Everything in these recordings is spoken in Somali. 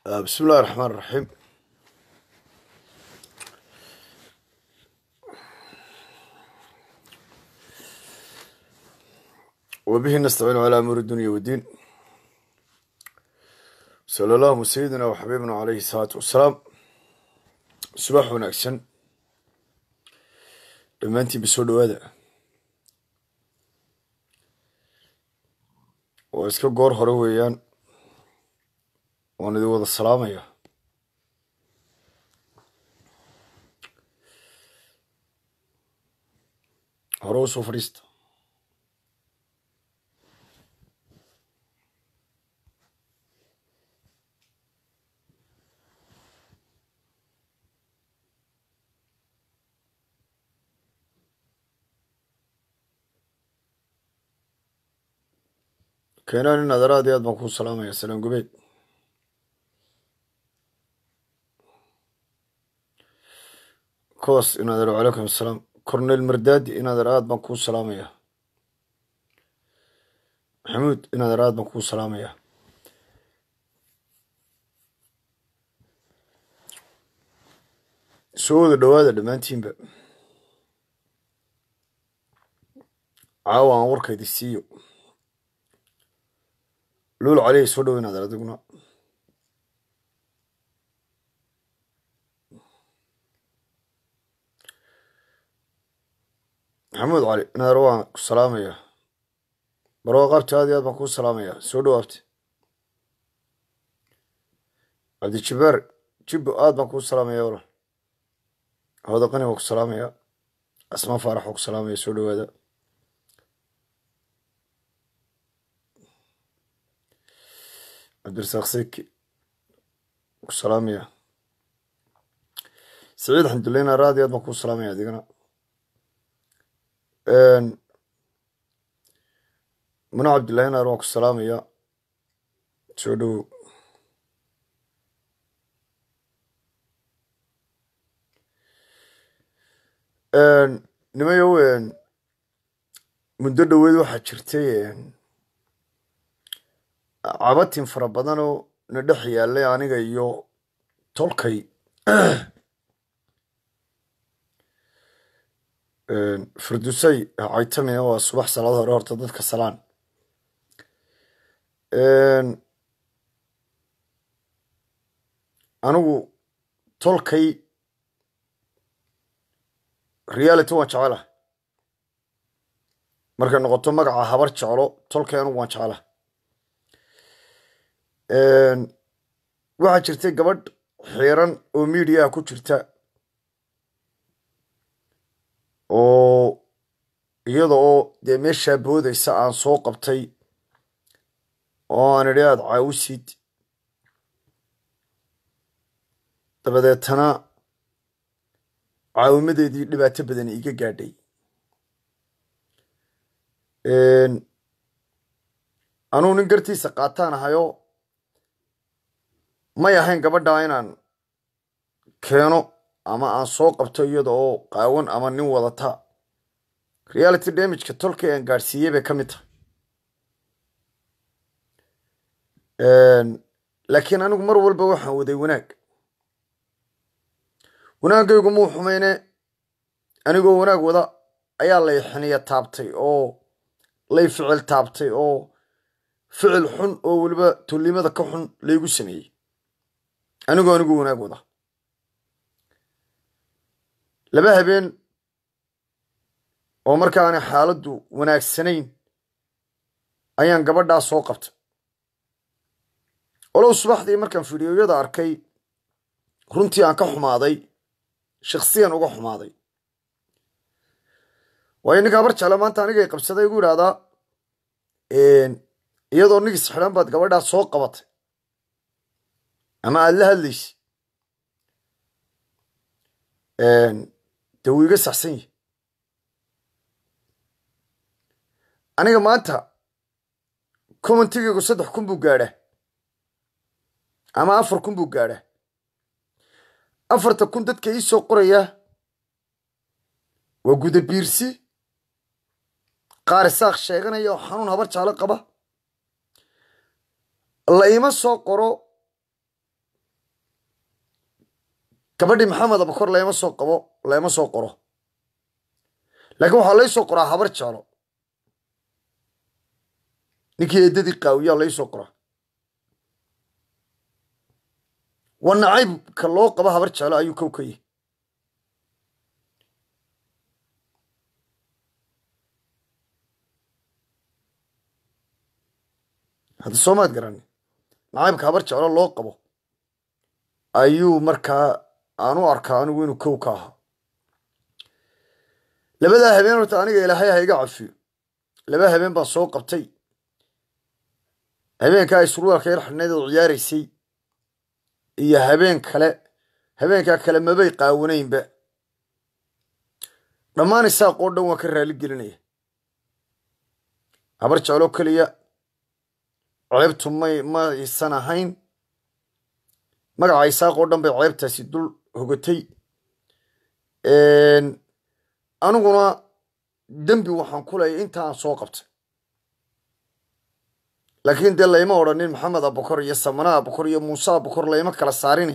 بسم الله الرحمن الرحيم وبه نستعين على أمور الدنيا والدين صلى الله سيدنا وحبيبنا عليه الصلاة والسلام subax wanaagsan dhammaantiin basoo dhawaada waa iska goor hore weeyaan waan idin wada salaamaya hore usoo fadhiista keenaan in adar aad iyo aad baan kuu salaamaya salaan gubeed koos in adar calaykum asalaam cornel mardadi in adar aad baan kuu salaamaya maxamuud in adar aad baan kuu salaamaya soo wada dhawaada dhammaantiinba caawa aan warkaydi siiyo luul calihi soo dhaweyn adar adiguna maxamuud cali inaar waan ku salaamaya barwa qabti aad iyo aad baan kuu salaamaya soo dhawaabti cabdijabaar jibbo aad baan kuu salaamaya wala hawdaqani waan ku salaamaya asmaa faarax waan ku salaamaya soo dhawaada cabdirasaaq seki ku salaamaya saciid xamdulleyna raadi aad baan kuu salaamaya adigana muna cabdillahi naar waan ku salaamaya soo dhowow nimayow muddo dhoweed waxaa jirtay cabatin fara badanoo na dhex yaallay aniga iyo tolkay firdusay caytamina waa subax salaad hore horta dadka salaan anigu tolkay reality waan jecela markay noqoto magaca habar jeclo tolkay anigu waan jecela waxaa jirtay gabadh xiiran oo mediaha ku jirta oo iyada oo dee meeshaa boodaysa aan soo qabtay oo aan idhi aada caawisid dabadeetana caawimadeedii dhibaato badan iga gaadhay anugu nin gartiisa qaataan ahayoo may ahayn gabadhaa inaan keeno ama aan soo qabto iyada oo qaawan ama nin wadata reality damageka tolkay aan gaadhsiiyey bay ka mid tahay laakiin anigu mar walba waxaan waday wanaag wanaagaygu muu xumayne anigoo wanaag wada ayaa lay xiniya taabtay oo lay ficil taabtay oo ficil xun oo weliba tollimada ka xun laygu sameeyey anigoo anigu wanaag wada laba habeen oo markaana xaaladdu wanaagsanayn ayaan gabadhaa soo qabtay olow subaxdii markaan fidiyoyada arkay runtii aan ka xumaaday shaksiyan uga xumaaday waayo ninka habar jecla maanta anigay qabsaday igu idhaahdaa iyadoo nigis xidhan baad gabadhaa soo qabatay ama aada la hadlaysa dee wuu iga saxsan yahi aniga maanta commentigaygu saddex kun buu gaadhaa ama afar kun buu gaadhaa afarta kun dadka ii soo qoraya waa guda biirsi qaar isaaq sheeganaya oo xanuun habar jaalo qaba la ima soo qoro gabadhii maxamed abakor lama soo qabo lama soo qoro laakiin waxaa lay soo qoraa habar jeclo ninkii eedadii qaawiyaa lay soo qoraa waa nacaybka loo qabo habar jeclo ayuu kow ka yahy hadda soomaad garani nacaybka habar jeclo loo qabo ayuu markaa aan u arkaa anigu inuu kow ka ahaa labadaa habeen horta aniga ilaahay ha iga cafiyo laba habeen baan soo qabtay habeenkaa ay surwaalka yar xidhnayd oo ciyaaraysay iyo habeen kale habeenkaa kale mabay qaawanaynba dhammaan isaaqoo dhan waan ka raali gelinaya habar jecloo keliya ceebtu may maysan ahayn magaca isaaqoo dhan bay ceebtaasi dul hogatay aniguna dembi waxaan ku leeyay intaan soo qabtay laakiin dee layma odhanin maxamed abakor iyo samana abakor iyo muuse abakor layma kala saarini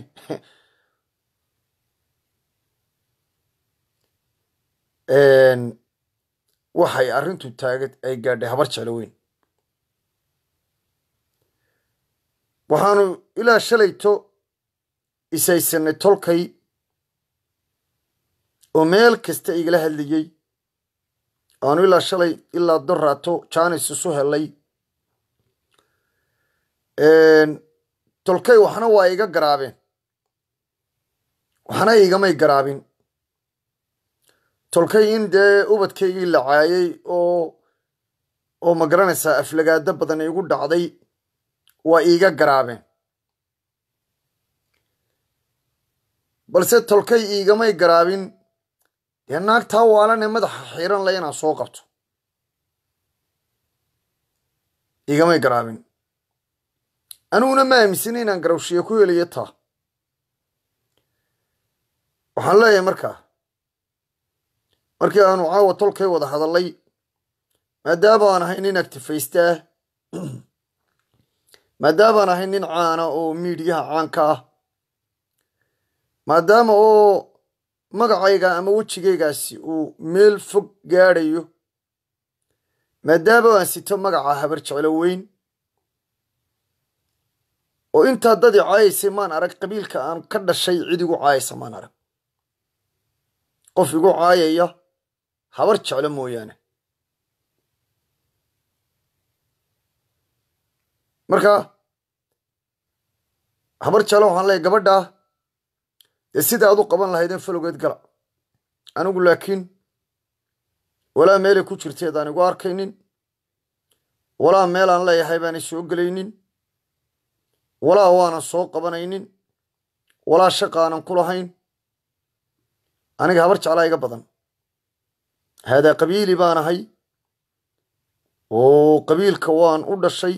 waxay arrintu taaga ay gaadhay habar jeclo weyn waxaanu ilaa shalayto isaysanay tolkay oo meel kasta igala hadlayey aanu ilaa shalay ilaa doraato jaanis isu helay tolkay waxna waa iga garaabeen waxna igamay garaabin tolkay in dee ubadkaygii la caayay oo oo ma garanaysaa aflagaado badan igu dhacday waa iiga garaabeen balse tolkay iigamay garaabin dee naagtaa waalanee madaxa xiiran le inaan soo qabto iigamay garaabin aniguna ma aaminsan inaan garawshiye ku helayo taa waxaan leeyahay markaa markii aanu caawa tolkay wada hadallay maadaama aan ahay nin actifaystaa maadaamaan ahay nin caana oo miidiyaha caanka ah maadaama oo magacayga ama wejigaygaasi uu meel fog gaadhayo maadaama aan sito magaca habar jeclo weyn oo intaa dad i caayaysay maan arag qabiilka aan ka dhashay cid igu caayaysa maan arag qof igu caayaya habar jeclo mooyaane marka habar jeclo waxaan leeyahy gabadhaa dee sida aad u qaban lahaydeen falowgeed gala anigu laakiin walaa meelay ku jirteed aan igu arkaynin walaa meel aan leeyahay baanay soo gelaynin walaa waanan soo qabanaynin walaa shaqa aanan ku lahayn aniga habar jeclaa iga badan haadaa qabiili baan ahay oo qabiilka waan u dhashay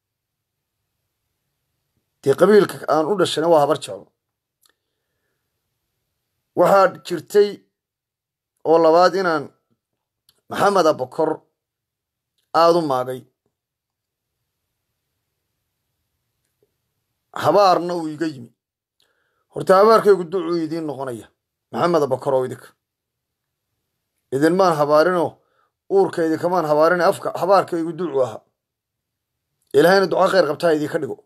dee qabiilka aan u dhashayna waa habar jeclo waxaa jirtay oo labaad inaan maxamed abakor aada u maagay habaarna uu iga yimi horta habaarkaygu ducuu idiin noqonaya maxamed abakor oo idinka idinmaan habaarinoo uurka idinkamaan habaarin afka habaarkaygu ducu ahaa ilaahayna duca khayr qabtaa idinka dhigo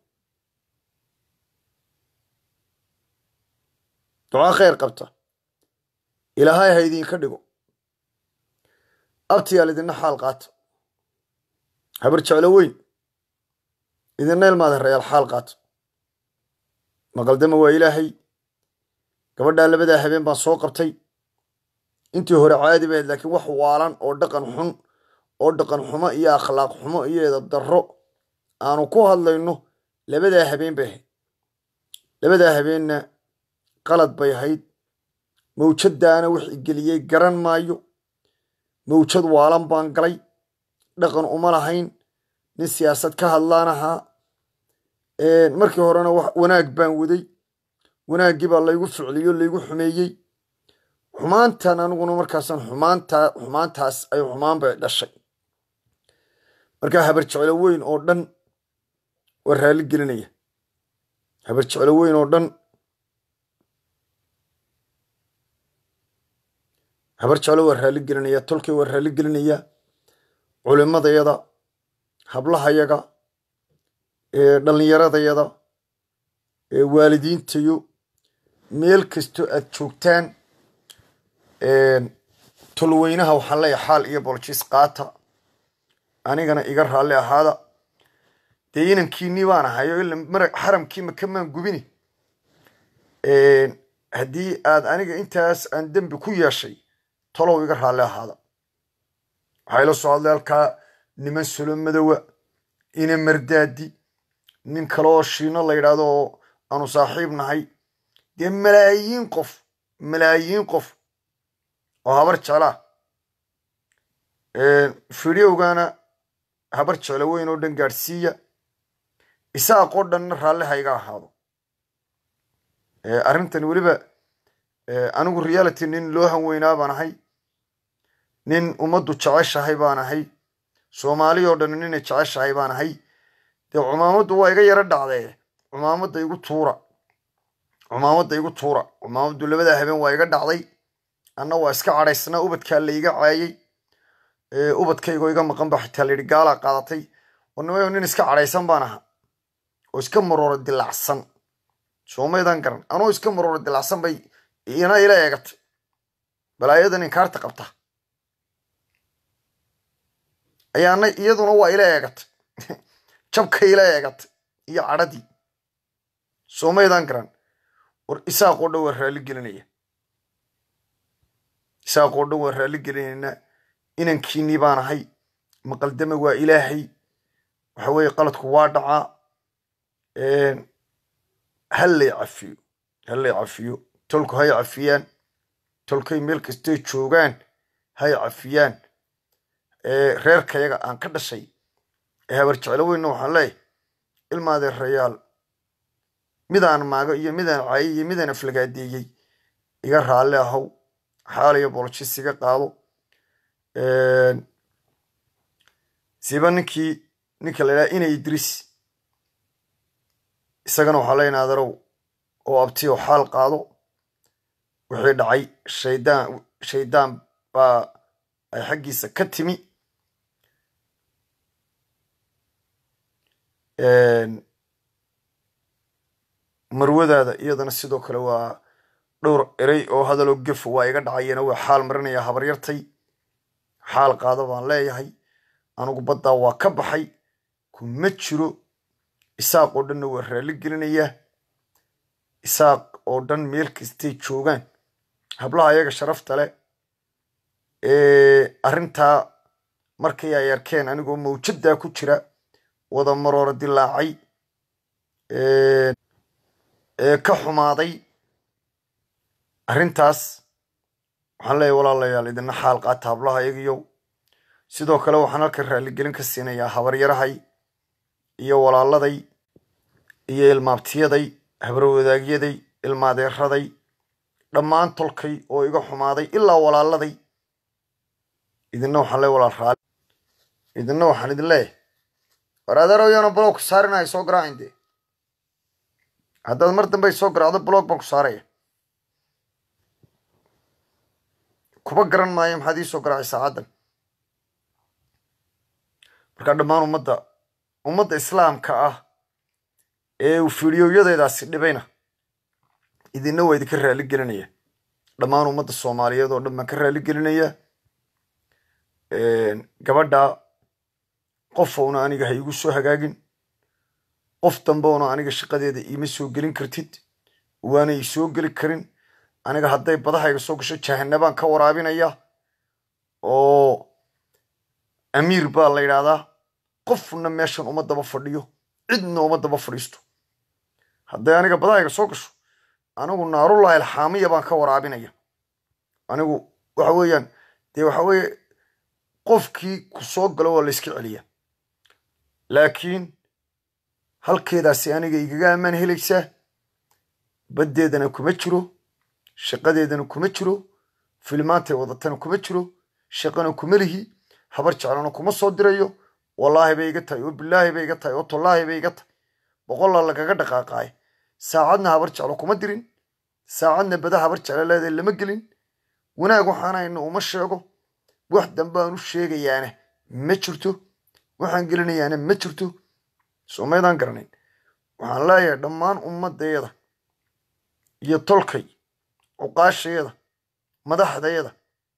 duca khayr qabta ilaahay ha idinka dhigo abtiyaal idinna xaal qaata habar jeclo weyn idinna ilmaada rayaal xaal qaata maqaldama waa ilaahay gabadhaa labadaa habeen baan soo qabtay intii hore caadi bahayd laakiin wax waalan oo dhaqan xun oo dhaqan xumo iyo akhlaaq xumo iyo edab darro aanu ku hadlayno labadaa habeen bay ahayd labadaa habeenna qalad bay ahayd mawjadaana wix igeliyey garan maayo mawjad waalan baan galay dhaqan uma lahayn nin siyaasad ka hadlaan ahaa markii horena wanaag baan waday wanaaggii baa laygu ficliyo laygu xumeeyey xumaantan aniguna markaasan xumaanta xumaantaas ay xumaan bay dhashay markaa habar jeclo weyn oo dhan waa raalli gelinaya habar jeclo weyn oo dhan habar jeclo waa raalli gelinaya tolkay waa raalli gelinaya culimadayada hablahayaga dhallinyaradayada waalidiintayo meel kastoo aad joogtaan tolweynaha waxaan leeyahay xaal iyo boljiis qaata anigana iga raalli ahaada dee inankiinii baan ahay oo ila mara xaramkii makamaan gubini haddii aad aniga intaas aan dembi ku yeeshay tolow iga raalli ahaada waxaa ila soo hadlay halkaa niman sulo madowa ina mardaadi nin kale oo shiino la yidhaahdo oo aanu saaxiib nahay dee malaayiin qof malaayiin qof oo habar jeclaa fideogana habar jeclo weyn oo dhan gaadhsiiya isaaqoo dhanna raalli ha iga ahaado arrintan weliba anigu reality nin loo hanweynaa baan ahay nin ummaddu jeceshahay baan ahay soomaali oo dhan ninay jeceshahay baan ahay dee cumaamaddu waa iga yaro dhacdee cumaamadda igu tuura cumaamadda igu tuura cumaamaddu labada habeen waa iga dhacday anna waa iska cadhaysnaa ubadkaa la iga caayay ubadkaygoo iga maqan ba xitaa layidhi gaalaa qaadatay warnimayo nin iska cadhaysan baan aha oo iska marooro dilacsan soomaydan garan anoo iska marooro dilacsan bay ina ila eegatay balaayadan inkaarta qabta ayaana iyaduna waa ila eegatay jabka ila eegatay iyo cadhadii soomaydan garan war isaaqoo dhan waa raalli gelinaya isaaqoo dhan waa raalli gelinaynaa inankiinii baan ahay maqaldame waa ilaahay waxa weeye qaladku waa dhacaa hallay cafiyo hallay cafiyo tolku hay cafiyaan tolkay meel kastay joogaan hay cafiyaan reerkayaga aan ka dhashay ee habar jeclo weynna waxaan leeyahay ilmaadee rayaal midaan maago iyo midaan caayay iyo midaan aflagaadeeyey iga raalli ahow xaaliyo bolojis iga qaado siba ninkii ninka la idhaha inay idris isagana waxaa leenaha adarow oo abti oo xaal qaado wixii dhacay shaydaan shaydaan baa ay xaggiisa ka timi marwadaada iyadana sidoo kale waa dhowr erey oo hadaloo gefo waa iga dhacayana waa xaal marinaya habaryartay xaal qaado baan leeyahay anugu baddaa waa ka baxay kuma jiro isaaq oo dhanna waa raalli gelinayaa isaaq oo dhan meel kastay joogaan hablaha ayaga sharafta leh arrintaa markay ay arkeen anigoo mawjaddaa ku jira wada maroora dilaacay ee ka xumaaday arrintaas waxaan leeyahay walaalayaal idina xaal qaata hablaha ayagiyow sidoo kale waxaan halkan raalligelin ka siinayaa habaryarahay iyo walaaladay iyo ilmaabtiyaday habarwadaagyaday ilmaadeeraday dhammaan tolkay oo iga xumaaday ilaa walaaladay idina waxaan leeyahay walaal raali idina waxaan idin leeyahay war adeerow yaana blog ku saarinahay soo garaacin dee haddaad mar dambe soo garaacdo blog baan ku saaraya kuba garan maayo maxaad ii soo garaacay saacaddan markaa dhammaan ummadda ummadda islaamka ah ee uu fidiyoyadeedaasi dhibayna idinna waa idinka raalli gelinaya dhammaan ummadda soomaaliyeed oo dhan baan ka raalli gelinaya gabadha qofouna aniga ha iigu soo hagaagin qof dambeuna aniga shaqadeeda iima soo gelin kartid waana ii soo geli karin aniga hadday badahayga soo gasho jahanabaan ka waraabinaya oo amiir baa la yidhaahdaa qofna meeshan uma daba fadhiyo cidna uma daba fadhiisto hadday aniga badahayga soo gasho anigu naarullahi alxaamiya baan ka waraabinaya anigu waxa weeyaan dee waxa weeye qofkii ku soo galo waa la yska celiya laakiin halkeedaasi aniga igaga ammaan helaysaa baddeedana kuma jiro shaqadeedana kuma jiro filimaantay wadatana kuma jiro shaqana kuma lihi habar jeclana kuma soo dirayo wallaahi bay iga tahay oo bilaahi bay iga tahay oo tollaahi bay iga tahay boqolla lagaga dhaqaaqaay saacadna habar jeclo kuma dirin saacadna bada habar jeclo leedahay lama gelin wanaag waxaanayna uma sheego wax dambe aan u sheegayaana ma jirto waxaan gelinayaana ma jirto soomaydaan garanayn waxaan leeyahay dhammaan ummaddeeda iyo tolkay cuqaasheeda madaxdeeda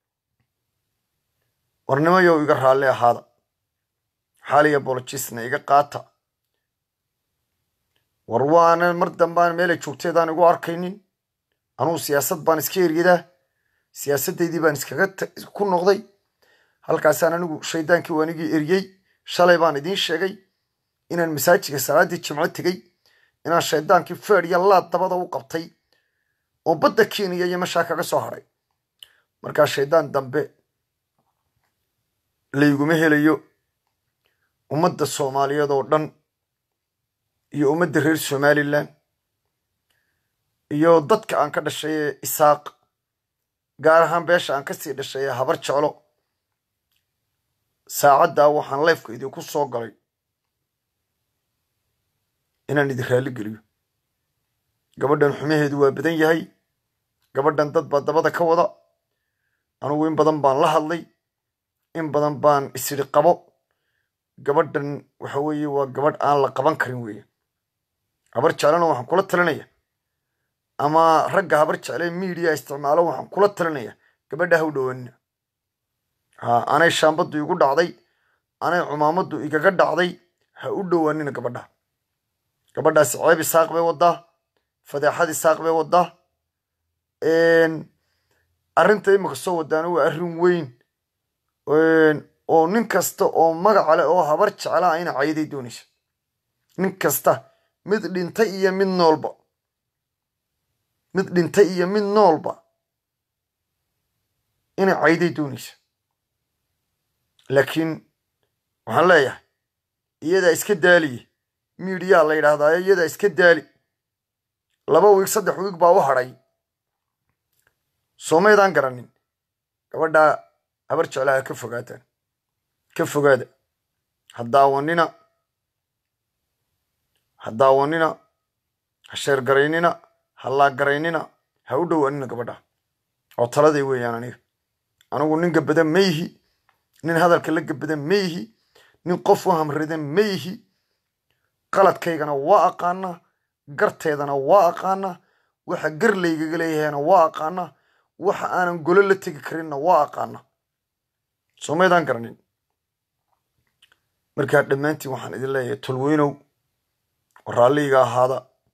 warnimayow iga raalli ahaada xaaliya bolojisna iga qaata war waana mar dambaan meelay joogteedaan igu arkaynin anugu siyaasad baan iska eryadaa siyaasaddaydii baan iskaga ku noqday halkaasaan anigu shaydaankii waanigii eryey shalay baan idiin sheegay inaan masaajidka salaaddii jimco tegey inaan shaydaankii feed iyo laad dabada u qabtay oo badda kenya iyo meshaa kaga soo hadhay markaa shaydaan dambe layguma helayo ummadda soomaaliyeed oo dhan iyo ummadda reer somalilan iyo dadka aan ka dhashay ee isaaq gaar ahaan beesha aan kasii dhashay ee habar jeclo saacaddaa waxaan leyfka idinku soo galay inaan idin raalli geliyo gabadhan xumaheedu waa badan yahay gabadhan dad baa dabada ka wada anugu in badan baan la hadlay in badan baan isiri qabo gabadhan waxa weeye waa gabadh aan la qaban karin weeye habar jeclana waxaan kula talinaya ama ragga habar jecle miidiya isticmaalo waxaan kula talinaya gabadha ha u dhowaanina ha anay shaambaddu igu dhacday anay cumaamaddu igaga dhacday ha u dhowaanina gabadha gabadhaasi ceeb isaaq bay wadaa fadeexad isaaq bay wadaa arrinta imika soo wadaana waa arrin weyn oo nin kasta oo magaca leh oo habar jeclaa ina cayday doonaysa nin kasta mid dhintay iyo mid noolba mid dhintay iyo mid noolba ina cayday doonaysa laakiin waxaan leeyahay iyadaa iska daaliye miidiyaa la yidhaahdaa iyadaa iska daali laba wiig saddex wiig baa u hadhay soomaydaan garanin gabadhaa habar jeclaha ka fogaataan ka fogaada ha daawanina ha daawanina ha sheergaraynina ha laagaraynina ha u dhowaanina gabadha oo taladay weeyaan aniga anigu nin gabadan ma yihi nin hadalka la gabadan ma yihi nin qof u hamridan ma yihi qaladkaygana waa aqaanaa garteedana waa aqaanaa waxa gar laygaga leeyahayna waa aqaanaa waxa aanan golo la tegi karinna waa aqaanaa soomaydaan garanin markaa dhammaantiin waxaan idin leeyahay tolweynow raalliga ahaada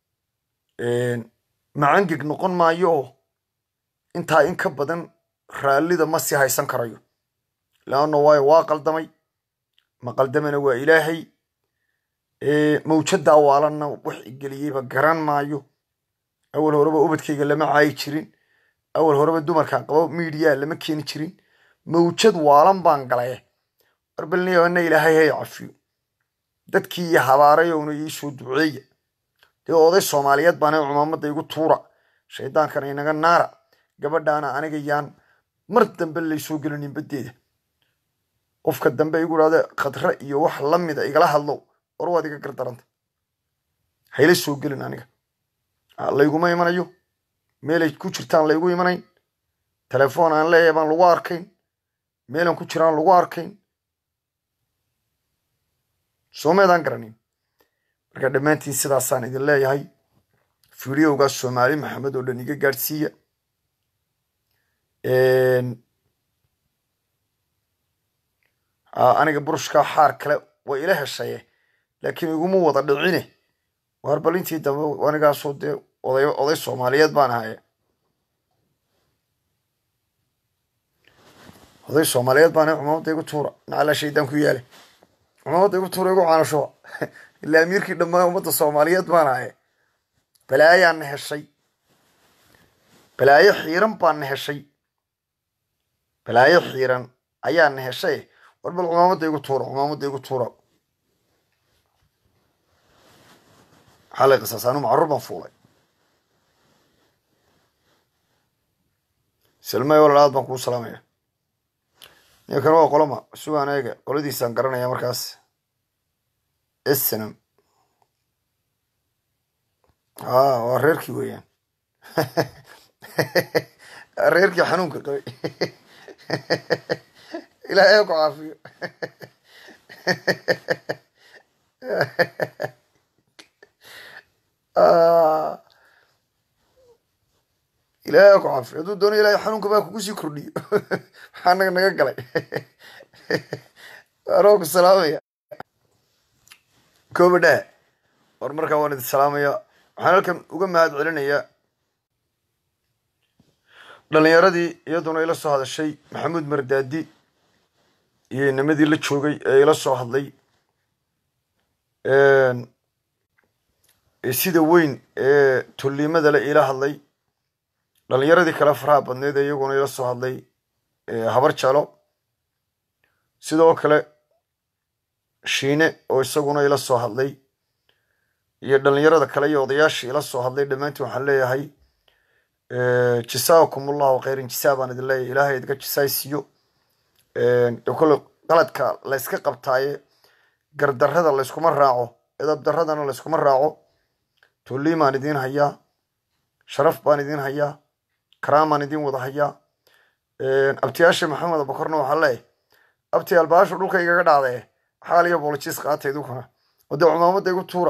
macangeg noqon maayo oo intaa in ka badan raallida ma sii haysan karayo leanno waayo waa qaldamay ma qaldamana waa ilaahay mawjaddaa waalanna wax igeliyeyba garan maayo awal horeba ubadkayga lama caayi jirin awal horeba dumarkaan qabo miidiyaa lama keeni jirin mawjad waalan baan galaye warbalniyoana ilaahay hay cafiyo dadkii iyo habaarayowna iisoo duceeya dee oday soomaaliyeed baana cumaamadda igu tuura shaydaankana inaga naara gabadhaana aniga yaan mar dambe laysoo gelinin baddeeda qofka dambe igu idhahda khadre iyo wax la mida igala hadlow war waad iga gardaranta hayla soo gelin aniga layguma imanayo meelay ku jirtaan laygu imanayn telefoon aan leeyahay baan lagu arkayn meelan ku jiraan lagu arkayn soomeedaan garanin marka dhammaantiin sidaasaan idin leeyahay fideogaas soomaali maxamed oo dhan iga gaadhsiiya aniga burushkaa xaar kale waa ila heshaye laakiin iguma wada dhicine waar bal intii dambe anigaasoo dee oday oday soomaaliyeed baan ahaye oday soomaaliyeed baan ahay cumaamadda igu tuura nacalaa shaydaan ku yaale cumaamadda igu tuura igu caanashoa ilaa amiirkii dhammaan ummadda soomaaliyeed baan ahaye balaayaana heshay balaayo xiiran baana heshay balaayo xiiran ayaana heshay war bal cumaamadda igu tuura cumaamadda igu tuura maxaa lay qisaas anu macruur baan fuulay salmay walalaad baan kuu salaamaya ninkan waa qoloma sugaan eega qoladiisaan garanaya markaas snam a waa reerkii weeyaan reerkii xanuunka qabay ilaahay ku caafiyo ilaahay ku caafiyo hadduu doono ilahay xanuunka baa kugu sii kordhiyo maxaa naga naga galay anoo ku salaamaya koobadhaa war markaa waan idin salaamaya waxaan halkan uga mahad celinayaa dhalinyaradii iyaduna ila soo hadashay maxamuud mardaadi iyo inamadii la joogay ee ila soo hadlay sida weyn ee tulliimada le ila hadlay dhalinyaradii kale faraha badneed ee iyaguna ila soo hadlay habar jalo sidoo kale shiine oo isaguna ila soo hadlay iyo dhalinyarada kale iyo odayaashii ila soo hadlay dhammaantiin waxaan leeyahay jasaakum allahu khayran jisaa baan idin leeyahay ilaahay idinka jisaaysiiyo kole qaladka layska qabtaaye gardarrada layskuma raaco edab darradana layskuma raaco tulliin baan idiin hayaa sharaf baan idiin hayaa karaam baan idiin wada hayaa abtiyaasha maxamed abakorna waxaan leeyahay abti albaashu dhulka igaga dhacdee xaal iyo boolojiis qaata idinkuna oo dee cumaamadda igu tuura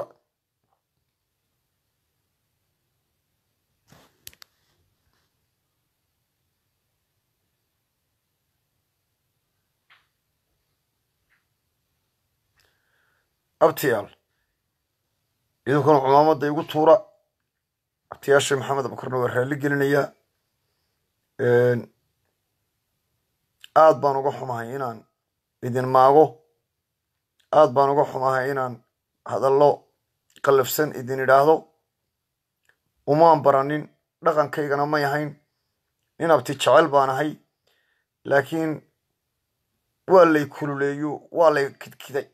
abtiyaal idinkuna cumaamadda igu tuura abtiyaasha maxamed abakorna waa raalli gelinayaa aad baan uga xumahay inaan idin maago aad baan uga xumahay inaan hadallo qallafsan idin idhaahdo umaan baranin dhaqankaygana may ahayn nin abti jecel baan ahay laakiin waa lay kululeeyo waa lay kidkiday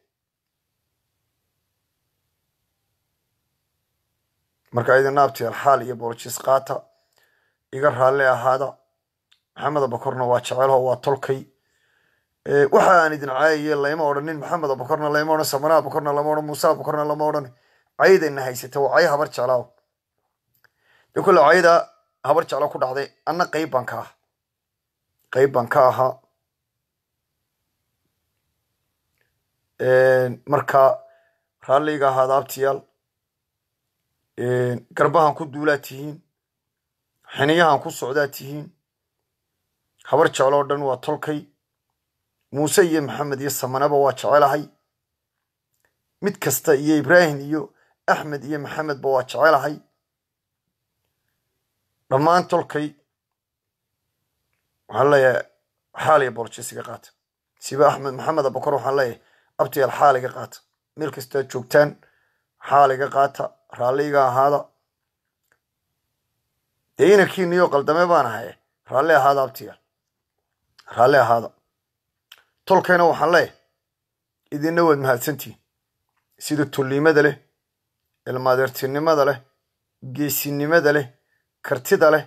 marka idina abtiyaal xaal iyo booljiis qaata iga raalli ahaada maxamed abakorna waa jecelho waa tolkay waxa aan idin caayaye layma odhanin maxamed abakorna layma odhan samana abakorna lama odhan muuse abakorna lama odhan caydayna haysata waa cay habar jeclaaw de kolle cayda habar jeclo ku dhacday anna qayb baan ka ah qayb baan ka ahaa marka raalliga ahaada abtiyaal garbahan ku duulaa tihiin xiniyahan ku socdaa tihiin habar jeclo oo dhan waa tolkay muuse iyo maxamed iyo samanaba waa jecelahay mid kasta iyo ibraahim iyo axmed iyo maxamedba waa jecelahay dhammaan tolkay waxaan leeyahay xaal iyo boolojisiga qaata siba axmed maxamed abakor waxaan leeyahay abtiyaal xaaliga qaata meel kastaad joogtaan xaaliga qaata raalliga ahaada dee inankiiniyo qaldame baan ahaye raalli ahaada abtiyaal raalli ahaada tolkayna waxaan leeyahay idinna waad mahadsantihin sida tulliimada leh ilmaadeertinimada leh geesinimada leh kartida leh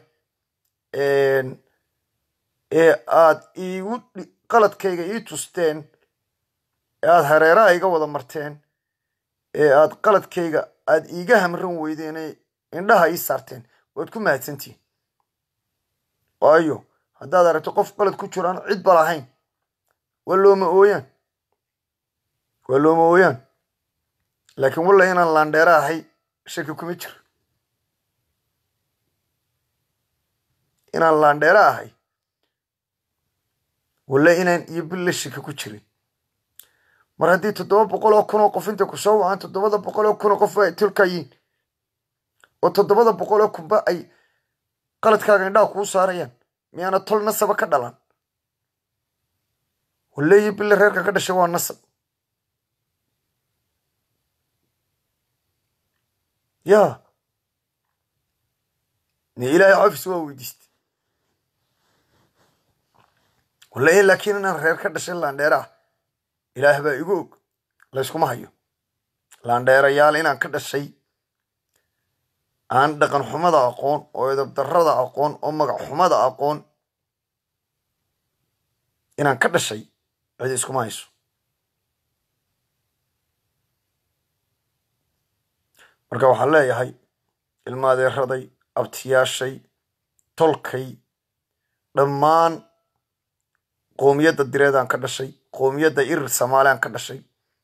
ee aad iigu qaladkayga ii tusteen ee aad hareeraha iga wada marteen ee aad qaladkayga aad iiga hamran weydeen ee indhaha ii saarteen waad ku mahadsantihin waayo haddaad aragto qof qalad ku jiro aan cid ba lahayn waa looma ooyaan waa looma ooyaan laakiin walla inaan laandheera ahay shaki kuma jiro inaan laandheera ahay walla inaan iyo billa shaki ku jirin mar haddii toddoba boqol oo kun oo qof intay ku soo wacaan toddobada boqol oo kun oo qof ay tolkayiin oo toddobada boqol oo kunba ay qaladkaaga indhaha kuu saarayaan miyaana tol nasaba ka dhalan waleeyi bille reerka ka dhashay waa nasab yaa ni ilaahay cafis waa weydiistay waleeyi laakiin inaan reer ka dhashay laandheera ah ilaah baa igu og layskuma hayo laandheerayaal inaan ka dhashay aan dhaqan xumada aqoon oo edab darrada aqoon oo magac xumada aqoon inaan ka dhashay cidi iskuma hayso marka waxaan leeyahay ilmaadeeraday abtiyaashay tolkay dhammaan qoomiyadda direedaan ka dhashay qoomiyadda irir samaaliaan ka dhashay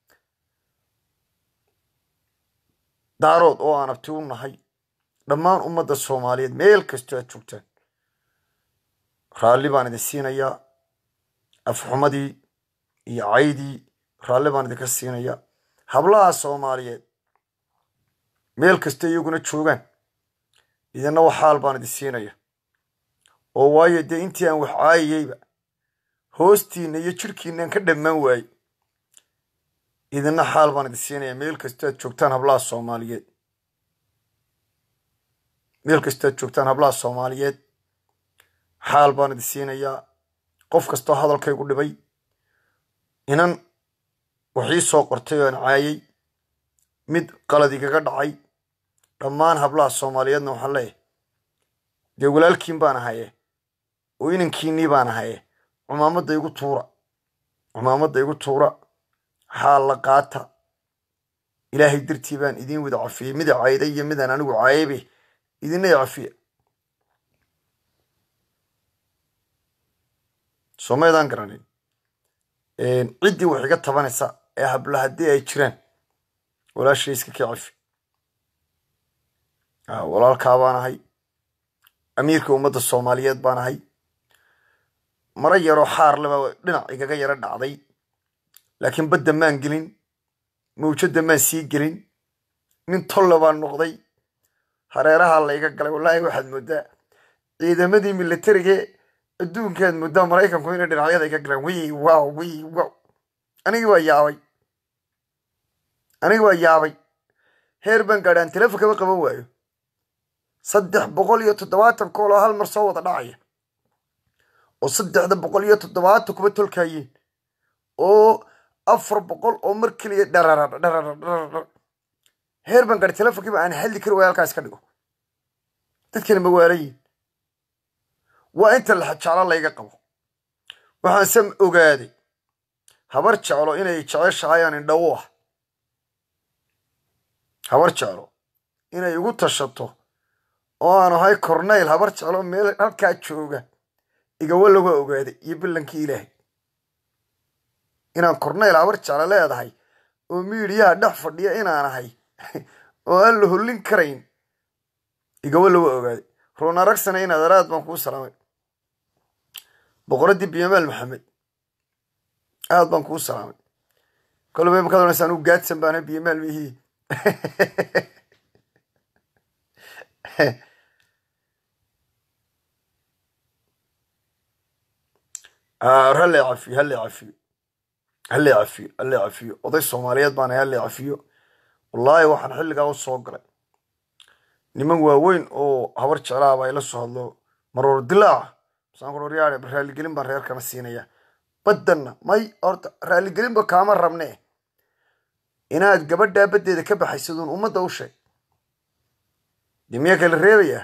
daarood oo aan abti u nahay dhammaan ummadda soomaaliyeed meel kastoo aad joogtaan raalli baan idin siinayaa afxumadii iyo caydii raalli baan idinka siinayaa hablaha soomaaliyeed meel kasta iyaguna joogaan idinna waxaal baan idin siinaya oo waayo dee intii aan wax caayayeyba hoostiinna iyo jirhkiinaan ka dhammaan waayey idinna xaal baan idin siinaya meel kastoo aad joogtaan hablaha soomaaliyeed meel kastoo aad joogtaan hablaha soomaaliyeed xaal baan idin siinayaa qof kastoo hadalkaygu dhibay inan waxii soo qortay oo aan caayay mid qalad igaga dhacay dhammaan hablaha soomaaliyeedna waxaan leeyahay dee walaalkiin baan ahaye oo inankiinnii baan ahaye cumaamadda igu tuura cumaamadda igu tuura xaal la qaata ilaahay dartii baan idiin wada cafiyey mida cayday iyo midaan anigu caayaybe idinna cafiya soomaydaan garanin ciddii wax iga tabanaysa ee habla haddii ay jiraan walaashay iska ka cafi walaalkaa baan ahay amiirka ummadda soomaaliyeed baan ahay mara yaroo xaarleba dhinac igaga yaro dhacday laakiin badda maan gelin mawjadda maan sii gelin nin tolle baan noqday hareeraha layga galay wallaahi waxaad mooddaa ciidamadii milatarige adduunkaad mooddaa maraykanku inay dhinacyada iga galeen wi wow wi wow anigii waa yaabay anigii waa yaabay heer baan gaadhi aan telefonkaba qaban waayo saddex boqol iyo toddobaatan kool oo hal mar soo wada dhacaya oo saddexda boqol iyo toddobaatan kuba tolkaayeen oo afar boqol oo mar keliya dharara dharara dharara heer baan gaadhi telefonkiiba aan hadli kari waaya halkaas ka dhigo dadkani magaalayiin waa inta laxajeclo layga qabo waxaan sam ogaaday habar jeclo inay jeceshahayaan indhawo ah habar jeclo inay igu tashato oo aan ahay cornayl habar jeclo meel halkaa jooga igawa laga ogaaday iyo billankii ilaahay inaan cornayl habar jeclo leedahay oo miidiyaha dhex fadhiya inaan ahay oo aan la hollin karayn igawa laga ogaaday ruun aragsana inaad araad baan kuu salaamay boqoraddii biyamaal maxamed aad baan kuu salaamay kolba makaad onaysa anugu gaadsan baana biyamaal mihii halle cafiyo halle cafiyo halle cafiyo halle cafiyo oday soomaaliyeed baana halle cafiyo wallaahi waxaan xilligaa u soo galay niman waaweyn oo habar jeclaaba ila soo hadlo maroor dilaaca masaankuroryaade raaligelin baan reerkana siinaya baddanna may horta raaligelinba kaama rabne inaad gabadhaa baddeeda ka baxaysaduun ummadda u sheeg dee miyaa kala reebayaa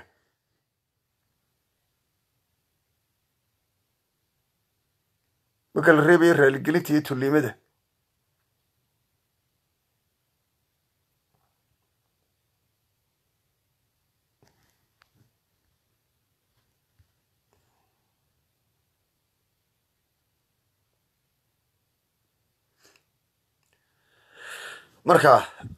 ma kala reebaya raaligelinta iyo tulliimada marka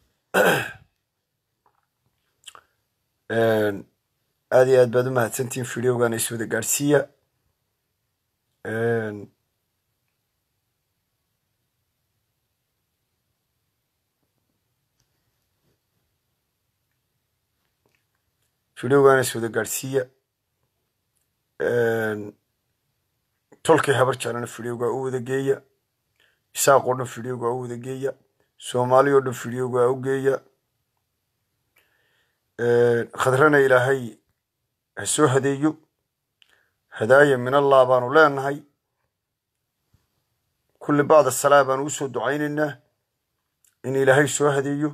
aad iyo aad baad u mahadsantihin videogan iswada gaadhsiiya videogan iswada gaadhsiiya tolkii habar jeclana videoga u wada geeya isaaq oo dhan videoga u wada geeya soomaali oo dhan videoga u geeya khadrana ilaahay ha soo hadeeyo hadaaya min allah baanu leenahay kulli bacda salaa baanu u soo ducaynaynaa in ilaahay soo hadeeyo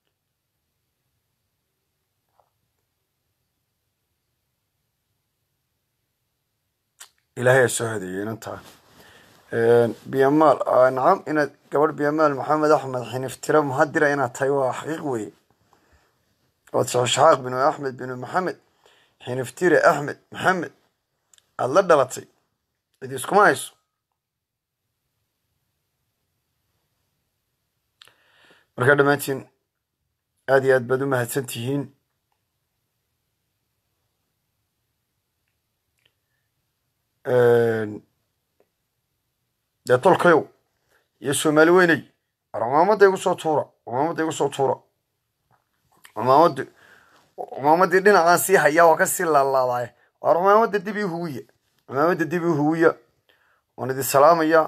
ilaahay ha soo hadeeyo inantaa biyamaal nacam inaad gabadh biyamaal maxamed axmed xiniftira muhadira inaad tahay waa xaqiiq weeye waad shaxshaxaaq binu axmed binu maxamed xiniftire axmed maxamed aada la dhalatay cid iskuma hayso markaa dhammaantiin aada iyo aad baad u mahadsan tihiin dee tolkayow iyo soomaali weyney cumaamadda igu soo tuura cumaamadda igu soo tuura cumaamaddi cumaamadii dhinacaan sii hayaa waa ka sii laalaadaay waar cumaamadda dib ii huwiya cumaamadda dib ii huwiya waan idin salaamayaa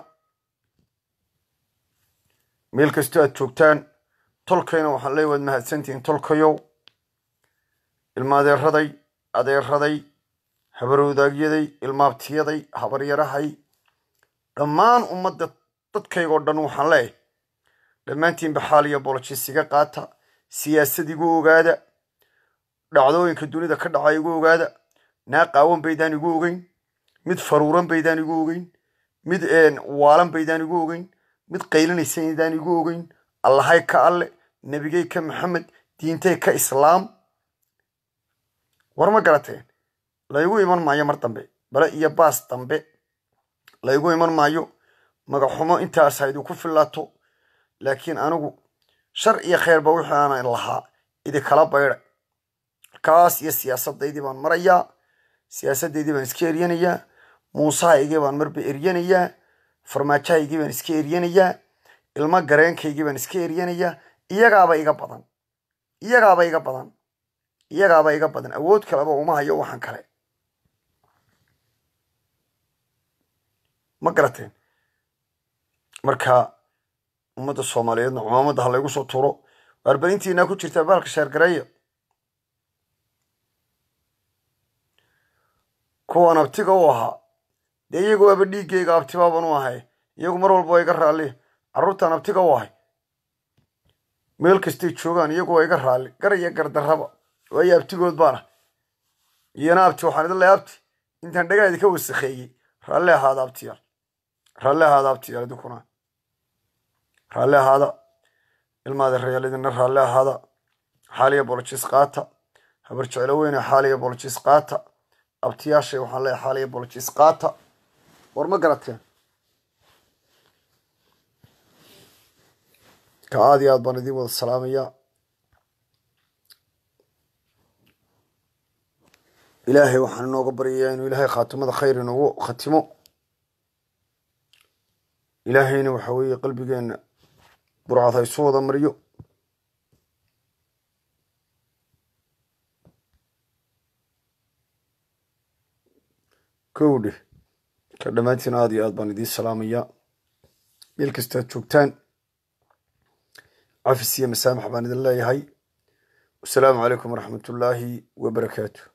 meel kastoo aad joogtaan tolkayna waxaan leey waad mahadsantihiin tolkayow ilma adeeraday adeeraday habarwadaagyaday ilmaabtiyaday habaryarahay dhammaan ummadda dadkaygoo dhan waxaan leeyahay dhammaantiinba xaal iyo bolojis iga qaata siyaasad igu ogaada dhacdooyinka dunida ka dhaca igu ogaada naa qaawan baydaan igu ogeyn mid faruuran baydaan igu ogeyn mid waalan baydaan igu ogeyn mid qaylinaysaydaan igu ogeyn allahay ka alle nebigay ka maxamed diintay ka islaam war ma garateen laygu iman maayo mar dambe bale iyo baas dambe laygu iman maayo magaxumo intaas ha idinku fillaato laakiin anigu shar iyo kheerba wixii aanan lahaa idinkala baydhay kaas iyo siyaasadaydii baan marayaa siyaasaddaydii baan iska eryanayaa muusahaygii baan marba eryanayaa farmaajahaygii baan iska eryanayaa ilmo gareenkaygii baan iska eryanayaa iyagaaba iga badan iyagaaba iga badan iyagaaba iga badan awood kaleba uma hayo waxaan kale ma garateen marka ummadda soomaaliyeedna cumaamadda ha laygu soo tuuro waarbarintiinaa ku jirtaa baalka sheergareeya kuwan abtiga u ahaa dee iyagu waaba dhiiggayga abtibaaban u ahay iyagu mar walba waa iga raalli carruurtaan abtiga u ahay meel kastay joogaan iyagu waa iga raalli gar iyo gardarraba waayo abtigood baana iyana abti waxaan idin lehay abti intaan dhagaa idinka wasakheeyey raalli ahaada abtiyaal raalli ahaada abtiyaal idinkuna raalli ahaada ilmaada rayaal idinna raalli ahaada xaaliya bolojis qaata habar jeclo weyne xaaliya bolojis qaata abtiyaashay waxaan leeyahay xaaliya bolojis qaata war ma garateen ka aada iyo aad baan idin wada salaamayaa ilaahay waxaan inooga baryayaa inuu ilaahay khaatimada khayr inoogu khatimo ilaahayna waxa weeye qalbigeenna burcad ha isu wada mariyo kowdhe ka dhammaantiin aada iyo aad baan idiin salaamayaa meel kastaad joogtaan cafis iyo masaamax baan idin leeyahay wasalaamu calaykum waraxmat ullaahi wabarakaatu